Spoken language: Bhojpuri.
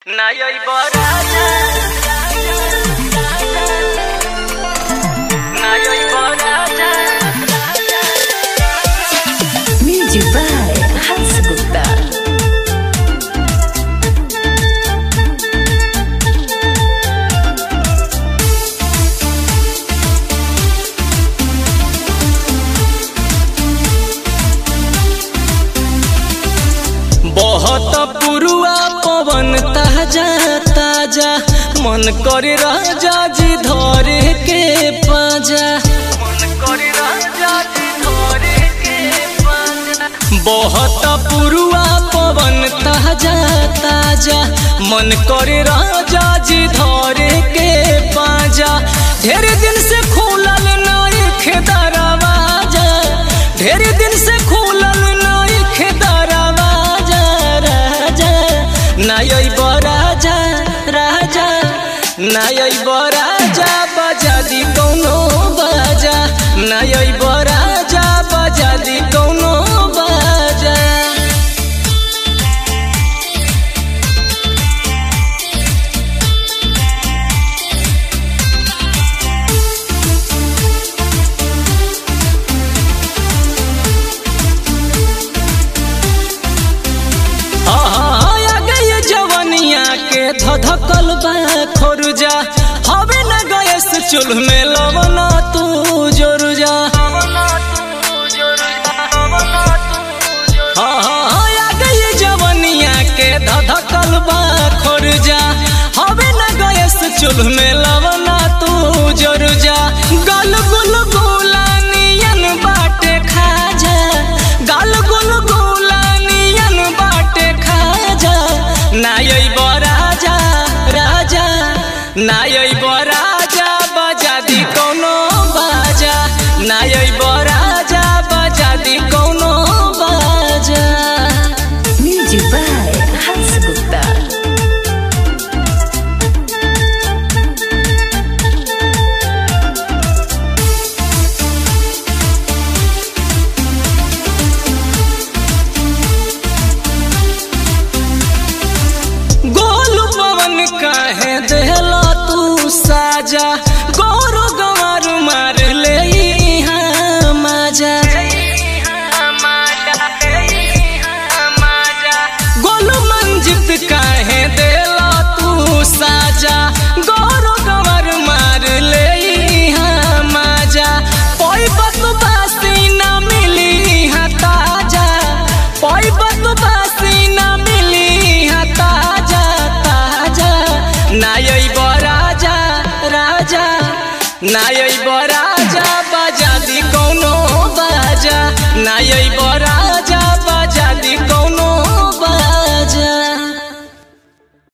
Najoj Boraja Najoj Boraja Music by Hans Gupta. बहुत पुरुआ पवन ताजा ताजा मन करे राजा जी धरे के पाजा मन करे राजा जी धरे के पाजा बहुत पुरुआ पवन ताजा ताजा मन करे राजा जी धरे के पाजा ढेर दिन से खुलल नई दरवाजा ढेर दिन से खुलल नई दरवाजा राजा नाय बराजा राजा नाय बराजा बजा दी कौनो बाजा नाय बराजा बजा दी कौनो बाजा आ गई जवनिया के धधकल बा खोरुजा हवे न गैस चूल्ह में लवना तू जोरुजा हाँ हाँ हाँ, आ गई जवनिया के धधकल बा खोरुजा हवे न गैस चूल्ह में लवना तू जोरुजा गल गुल गुला नियन बाटे खाजा गल गुल गुला नियन बाटे खाजा नायै बराजा राजा नायै बराजा बजा दी कौनो बाजा नायै बराजा बजा दी कौनो बाजा Music by Hans Gupta. Golu पवन काहे देहला तू साजा गौरो गंवार मार ले इहाँ माजा गोलू मंजित काहे देला तू साजा गौरो गंवार मार ले इहाँ माजा पोई बतु बासी ना मिली इहाँ ताजा पोई बतु बासी ना मिली इहाँ ताजा ताजा नायै बराजा राजा नायै बराजा बजा दी